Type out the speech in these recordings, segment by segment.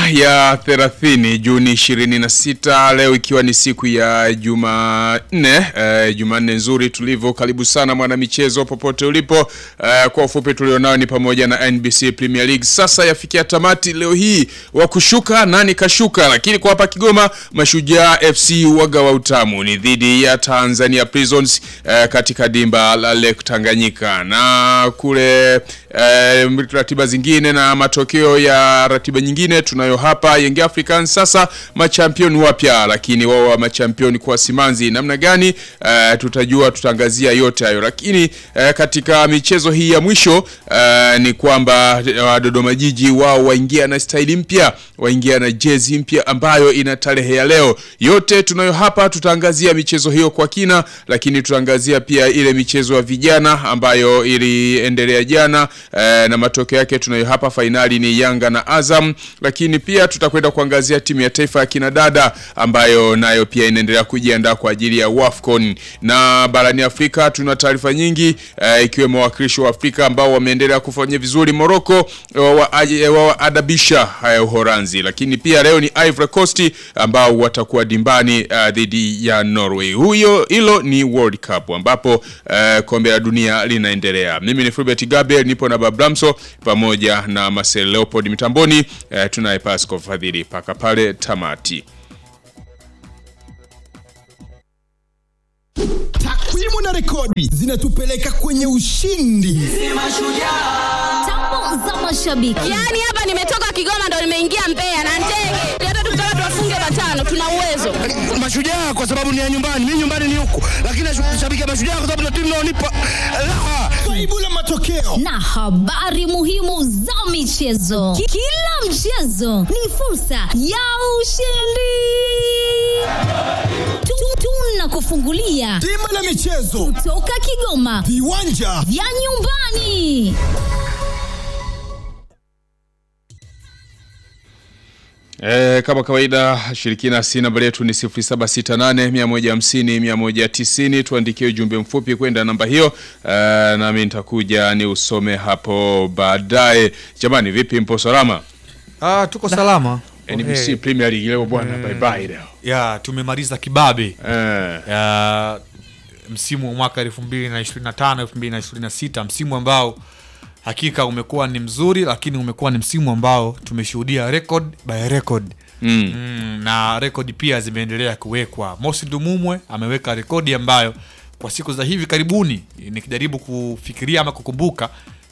ya 30 Juni 26 leo ikiwa ni siku ya Jumanne eh, Jumanne nzuri tulivyo. Karibu sana mwana michezo popote ulipo. Eh, kwa ufupi tulionao ni pamoja na NBC Premier League sasa yafikia tamati leo hii, wa kushuka nani kashuka, lakini kwa hapa Kigoma Mashujaa FC waga wa utamu ni dhidi ya Tanzania Prisons eh, katika dimba la Lake Tanganyika na kule eh, ratiba zingine na matokeo ya ratiba nyingine tunayo hapa. Young Africans sasa machampion wapya, lakini wao wa machampion kwa simanzi namna gani? Eh, tutajua, tutaangazia yote hayo, lakini eh, katika michezo hii ya mwisho eh, ni kwamba eh, Dodoma Jiji wao waingia na staili mpya, waingia na jezi mpya ambayo ina tarehe ya leo. Yote tunayo hapa, tutaangazia michezo hiyo kwa kina, lakini tutaangazia pia ile michezo ya vijana ambayo iliendelea jana eh, na matokeo yake tunayo hapa. Fainali ni Yanga na Azam, lakini pia tutakwenda kuangazia timu ya taifa ya kinadada ambayo nayo pia inaendelea kujiandaa kwa ajili ya WAFCON. Na barani Afrika tuna taarifa nyingi eh, ikiwemo wawakilishi wa Afrika ambao wameendelea kufanya vizuri Morocco waadabisha haya Uholanzi, lakini pia leo ni Ivory Coast ambao watakuwa dimbani uh, dhidi ya Norway. Huyo hilo ni World Cup ambapo uh, kombe la dunia linaendelea. Mimi ni Fulbert Gabriel, nipo na Bablamso pamoja na Marcel Leopold mitamboni. Uh, tunaye Pasco Fadhili paka pale tamati. Takwimu na rekodi zinatupeleka kwenye ushindi. Tambo za mashabiki. Yaani hapa nimetoka Kigoma ndo nimeingia Mbeya na ndege. Hata tukitaka tuwafunge matano tuna uwezo. Mashujaa kwa sababu ni ya nyumbani, mimi nyumbani ni huku, lakini nashabikia Mashujaa kwa sababu ndio timu inaonipa raha. Kaibu la matokeo na habari muhimu za michezo. Ki- Kila mchezo ni fursa ya ushindi. Tu- Tunakufungulia bima la michezo, toka Kigoma viwanja vya nyumbani. E, kama kawaida shiriki nasi namba yetu ni 0768 150 190. Tuandikie ujumbe mfupi kwenda namba hiyo e, nami nitakuja ni usome hapo baadaye. Jamani, vipi, mpo salama? Ah, tuko salama. NBC Okay. Premier League leo bwana, bye bye leo. Ya, tumemaliza kibabe Eh, ya msimu wa mwaka 2025 2026, msimu ambao hakika umekuwa ni mzuri, lakini umekuwa ni msimu ambao tumeshuhudia record by record mm. mm, na rekodi pia zimeendelea kuwekwa. Mosi Dumumwe ameweka rekodi ambayo kwa siku za hivi karibuni nikijaribu kufikiria ama kukumbuka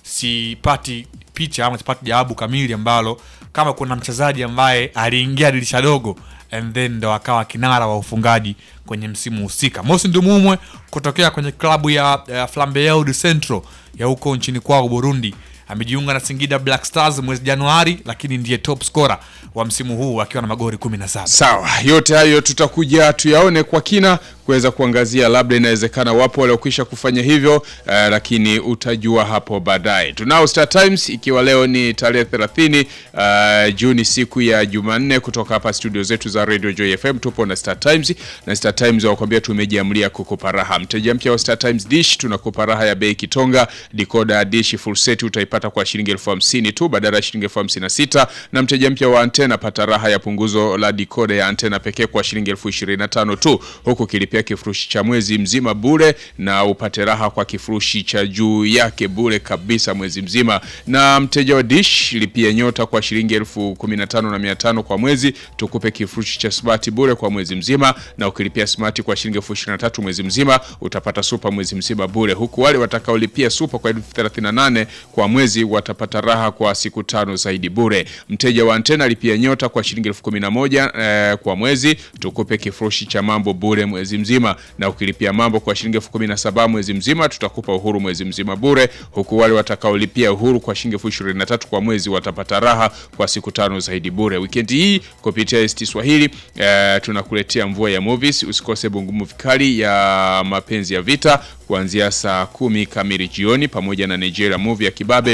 sipati picha ama sipati jawabu kamili ambalo kama kuna mchezaji ambaye aliingia dirisha dogo and then ndo akawa kinara wa ufungaji kwenye msimu husika. Mosi Ndumumwe kutokea kwenye klabu ya, ya Flambeau du Centro ya huko nchini kwao Burundi amejiunga na Singida Black Stars mwezi Januari, lakini ndiye top scorer wa msimu huu akiwa na magori 17. Sawa, yote hayo tutakuja tuyaone kwa kina kuweza kuangazia, labda inawezekana wapo waliokwisha kufanya hivyo eh, lakini utajua hapo baadaye. Tunao Star Times ikiwa leo ni tarehe 30 eh, Juni, siku ya Jumanne, kutoka hapa studio zetu za Radio Joy FM tupo na Star Times na Star Times wakwambia tumejiamlia kukupa raha. Mteja mpya wa Star Times Dish tunakupa raha ya bei kitonga. Decoder ya dish full set utaipata kwa shilingi elfu hamsini tu badala ya shilingi elfu hamsini na sita na mteja mpya wa antena pata raha ya punguzo la decoder ya antena pekee kwa shilingi elfu ishirini na tano tu huku kilipia kifurushi cha mwezi mzima bure na upate raha kwa kifurushi cha juu yake bure kabisa mwezi mzima. Na mteja wa dish lipia nyota kwa shilingi elfu kumi na tano na mia tano kwa mwezi tukupe kifurushi cha smart bure kwa mwezi mzima, na ukilipia smart kwa shilingi elfu ishirini na tatu mwezi mzima utapata super mwezi mzima bure, huku wale watakaolipia super kwa elfu thelathini na nane kwa mwezi watapata raha kwa siku tano zaidi bure. Mteja wa antena lipia nyota kwa shilingi elfu kumi na moja eh, kwa mwezi tukupe kifurushi cha mambo bure mwezi mzima, na ukilipia mambo kwa shilingi elfu kumi na saba mwezi mzima tutakupa uhuru mwezi mzima bure, huku wale watakaolipia uhuru kwa shilingi elfu ishirini na tatu kwa mwezi watapata raha kwa siku tano zaidi bure. Wikendi hii kupitia ST Swahili eh, tunakuletea mvua ya movies. Usikose bungumu vikali ya mapenzi ya vita kuanzia saa kumi kamili jioni pamoja na Nigeria movie ya kibabe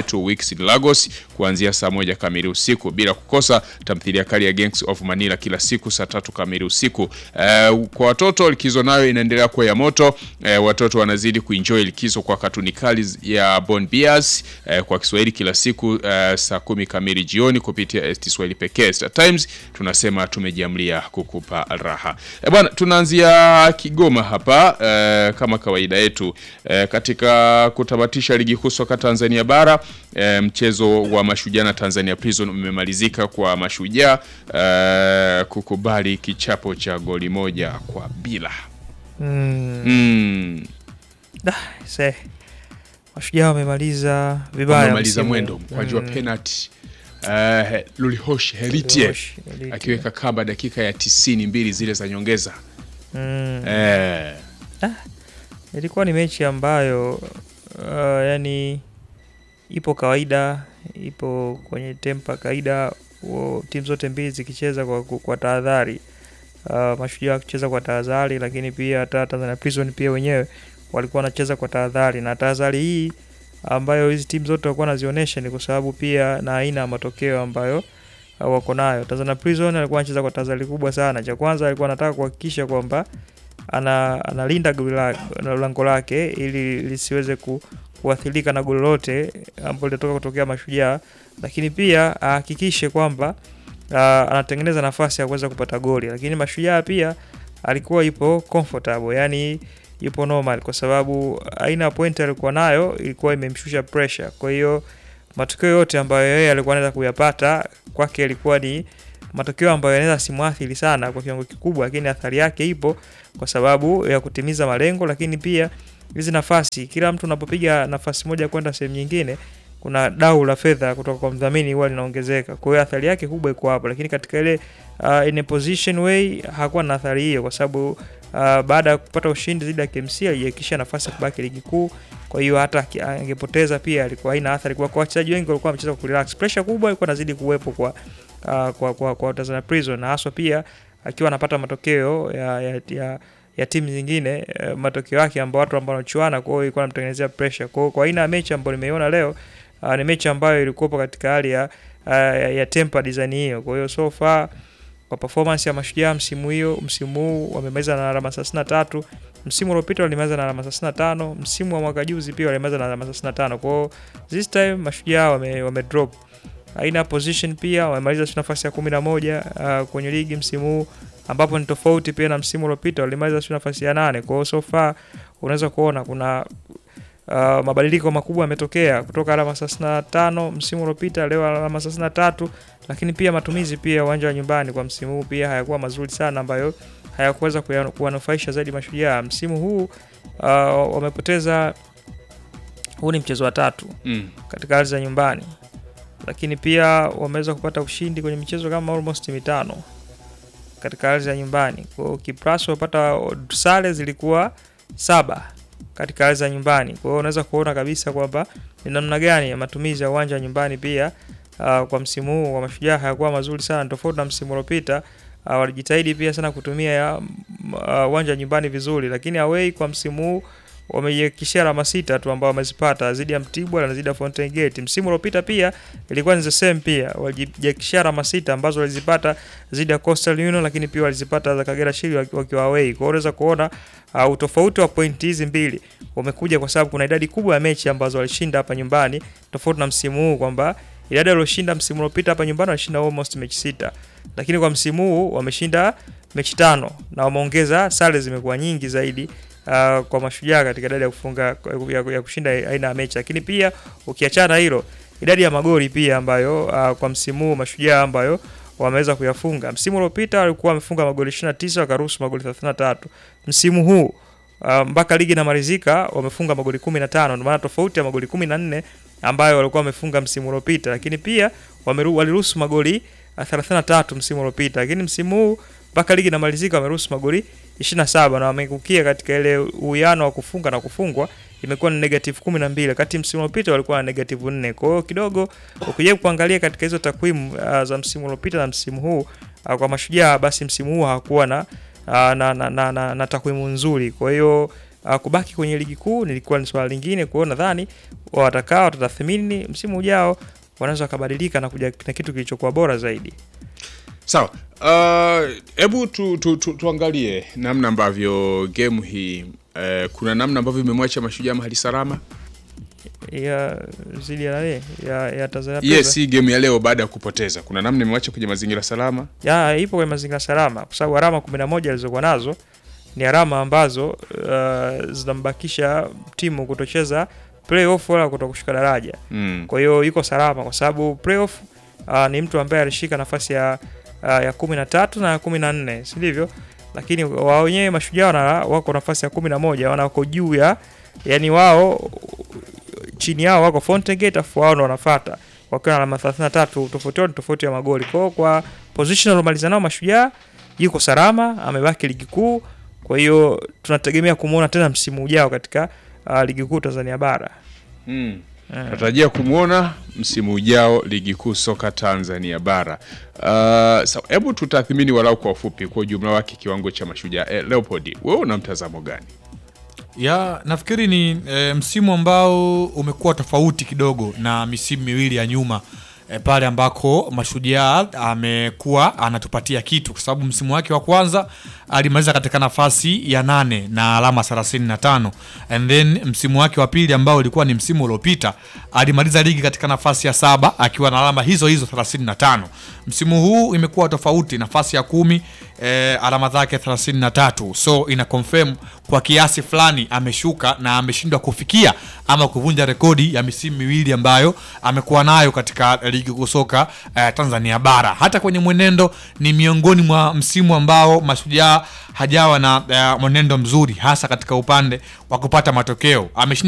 Two Weeks in Lagos kuanzia saa moja kamili usiku, bila kukosa tamthilia kali ya Gangs of Manila kila siku saa tatu kamili usiku. Eh, kwa watoto likizo nayo inaendelea kuwa ya moto. Eh, watoto wanazidi kuenjoy likizo kwa katuni kali ya Bon Bias eh, kwa Kiswahili kila siku eh, saa kumi kamili jioni kupitia ST Swahili pekee. Star Times tunasema tumejiamlia kukupa raha. Eh, bwana tunaanzia Kigoma hapa eh, kama kawaida yetu eh, katika kutamatisha ligi kuu soka Tanzania bara eh, mchezo wa Mashujaa na Tanzania Prison umemalizika kwa Mashujaa eh, kukubali kichapo cha goli moja kwa bila. Mm, Mm. da, se. Mashujaa wamemaliza vibaya Wamemaliza msimu. mwendo mkwaju wa Mm, penalty eh, Lulihosh Heritie Lulihosh, Heritie. akiweka kamba dakika ya tisini mbili zile za nyongeza mm. eh, Ilikuwa ni mechi ambayo uh, yani ipo kawaida, ipo kwenye tempa kawaida, wo- timu zote mbili zikicheza kwa, kwa tahadhari. Uh, Mashujaa wakicheza kwa tahadhari, lakini pia hata Tanzania Prison pia wenyewe walikuwa wanacheza kwa tahadhari, na tahadhari hii ambayo hizi timu zote walikuwa wanazionyesha ni kwa sababu pia na aina ya matokeo ambayo uh, wako nayo. Tanzania Prison alikuwa anacheza kwa tahadhari kubwa sana. Cha kwanza alikuwa anataka kuhakikisha kwamba ana analinda goli la- na lango lake ili lisiweze ku, kuathirika na goli lolote ambalo litatoka kutokea Mashujaa, lakini pia ahakikishe kwamba uh, anatengeneza nafasi ya kuweza kupata goli. Lakini Mashujaa pia alikuwa ipo comfortable, yani yupo normal, kwa sababu aina ya point alikuwa nayo ilikuwa imemshusha pressure. Kwa hiyo matokeo yote ambayo yeye alikuwa anaweza kuyapata kwake ilikuwa ni matokeo ambayo yanaweza simwathiri sana kwa kiwango kikubwa, lakini athari yake ipo kwa sababu ya kutimiza malengo, lakini pia hizi nafasi, kila mtu unapopiga nafasi moja kwenda sehemu nyingine, kuna dau la fedha kutoka kwa mdhamini huwa linaongezeka. Kwa hiyo athari yake kubwa iko hapo, lakini katika ile uh, in a position way hakuwa na athari hiyo, kwa sababu uh, baada ya kupata ushindi dhidi ya KMC alijihakikisha nafasi ya kubaki ligi kuu. Kwa hiyo hata aki- angepoteza pia alikuwa haina athari, kwa kwa wachezaji wengi walikuwa wamecheza kwa kurelax. Pressure kubwa ilikuwa inazidi kuwepo kwa uh, kwa, kwa, kwa Tanzania Prison na haswa pia akiwa anapata matokeo ya, ya, ya, ya timu zingine eh, matokeo yake ambao watu ambao wanachuana, kwa hiyo ilikuwa inamtengenezea pressure. Kwa hiyo kwa aina ya mechi ambayo nimeiona leo uh, ni mechi ambayo ilikuwa katika hali ya, uh, ya, ya temper design hiyo. Kwa hiyo so far kwa performance ya Mashujaa msimu hiyo msimu huu wamemaliza na alama 33. Msimu uliopita walimaliza na alama 35. Msimu wa mwaka juzi pia walimaliza na alama 35. Kwa hiyo this time Mashujaa wame, wame drop aina ya position pia wamemaliza nafasi ya 11 uh, kwenye ligi msimu huu ambapo ni tofauti pia na msimu uliopita walimaliza sio nafasi ya nane. Kwa hiyo so far unaweza kuona kuna uh, mabadiliko makubwa yametokea kutoka alama 35 msimu uliopita leo alama 33, lakini pia matumizi pia ya uwanja wa nyumbani kwa msimu huu pia hayakuwa mazuri sana, ambayo hayakuweza kuya- kuwanufaisha zaidi Mashujaa msimu huu. Uh, wamepoteza, huu ni mchezo wa tatu mm. katika ardhi za nyumbani, lakini pia wameweza kupata ushindi kwenye michezo kama almost mitano katika ardhi ya nyumbani. Kwa hiyo Kipraso wapata sare zilikuwa saba katika ardhi za nyumbani. Kwa hiyo unaweza kuona kabisa kwamba ni namna gani ya matumizi ya uwanja wa nyumbani pia uh, kwa msimu huu wa Mashujaa hayakuwa mazuri sana, tofauti na msimu uliopita. Uh, walijitahidi pia sana kutumia ya m- uh, uwanja wa nyumbani vizuri, lakini away kwa msimu huu wamejihakikishia alama sita tu ambao wamezipata dhidi ya Mtibwa na dhidi ya Fountain Gate. Msimu uliopita pia ilikuwa ni the same pia, walijihakikishia alama sita ambazo walizipata dhidi ya Coastal Union, lakini pia walizipata za Kagera Shield waki- wakiwa away. Kwa hiyo unaweza kuona uh, utofauti wa pointi hizi mbili umekuja kwa sababu kuna idadi kubwa ya mechi ambazo walishinda hapa nyumbani, tofauti na msimu huu kwamba idadi walioshinda msimu uliopita hapa nyumbani walishinda almost mechi sita, lakini kwa msimu huu wameshinda mechi tano na wameongeza sare zimekuwa nyingi zaidi uh, kwa mashujaa katika idadi ya kufunga ya, ya kushinda aina ya mechi, lakini pia ukiachana hilo idadi ya magoli pia ambayo uh, kwa msimu huu mashujaa ambayo wameweza kuyafunga. Msimu uliopita walikuwa wamefunga magoli 29 wakaruhusu magoli 33. Msimu huu uh, mpaka ligi inamalizika wamefunga magoli 15, ndio maana tofauti ya magoli 14 ambayo walikuwa wamefunga msimu uliopita, lakini pia wameru, waliruhusu magoli uh, 33 msimu uliopita, lakini msimu huu mpaka ligi inamalizika wameruhusu magoli 27 na wamekukia katika ile uwiano wa kufunga na kufungwa imekuwa ni negative 12 wakati msimu uliopita walikuwa na negative 4. Kwa hiyo kidogo ukija kuangalia katika hizo takwimu uh, za msimu uliopita na msimu huu uh, kwa mashujaa basi msimu huu hakuwa na, uh, na, na, na, na, na takwimu nzuri. Kwa hiyo uh, kubaki kwenye ligi kuu nilikuwa ni swala lingine. Kwa hiyo nadhani watakaa watatathmini msimu ujao, wanaweza wakabadilika na kuja na kitu kilichokuwa bora zaidi. Sawa, Uh, hebu tu, tu, tu, tuangalie namna ambavyo game hii uh, kuna namna ambavyo imemwacha mashujaa mahali salama. ya zidi ya nani? ya, ya Tanzania Yes, Prisons. hii game ya leo baada ya kupoteza, kuna namna imemwacha kwenye mazingira salama. ya ipo kwenye mazingira salama kwa sababu alama 11 alizokuwa nazo ni alama ambazo uh, zinambakisha timu kutocheza playoff wala kutokushuka daraja. Mm. Kwa hiyo yuko salama kwa sababu playoff uh, ni mtu ambaye alishika nafasi ya uh, ya kumi na tatu na ya kumi na nne si ndivyo? Lakini wao wenyewe mashujaa wana wako nafasi ya kumi na moja wana wako juu ya yani wao chini yao wako Fountain Gate afu wao ndo wanafuata wakiwa na alama 33 tofauti yao ni tofauti ya magoli. Kwa hiyo kwa position alomaliza nao mashujaa yuko salama, amebaki ligi kuu. Kwa hiyo tunategemea kumuona tena msimu ujao katika uh, ligi kuu Tanzania bara. Mm. Natarajia kumwona msimu ujao ligi kuu soka Tanzania bara. Uh, so, hebu tutathmini walau kwa ufupi kwa ujumla wake kiwango cha mashujaa. Eh, Leopold, wewe una mtazamo gani? ya nafikiri ni e, msimu ambao umekuwa tofauti kidogo na misimu miwili ya nyuma e, pale ambako mashujaa amekuwa anatupatia kitu kwa sababu msimu wake wa kwanza alimaliza katika nafasi ya nane na alama 35 and then msimu wake wa pili ambao ulikuwa ni msimu uliopita alimaliza ligi katika nafasi ya saba akiwa na alama hizo hizo 35 msimu huu imekuwa tofauti nafasi ya kumi e, alama zake 33 so ina confirm kwa kiasi fulani ameshuka na ameshindwa kufikia ama kuvunja rekodi ya misimu miwili ambayo amekuwa nayo katika ligi kuu soka eh, Tanzania bara. Hata kwenye mwenendo ni miongoni mwa msimu ambao mashujaa hajawa na eh, mwenendo mzuri hasa katika upande wa kupata matokeo. Ameshinda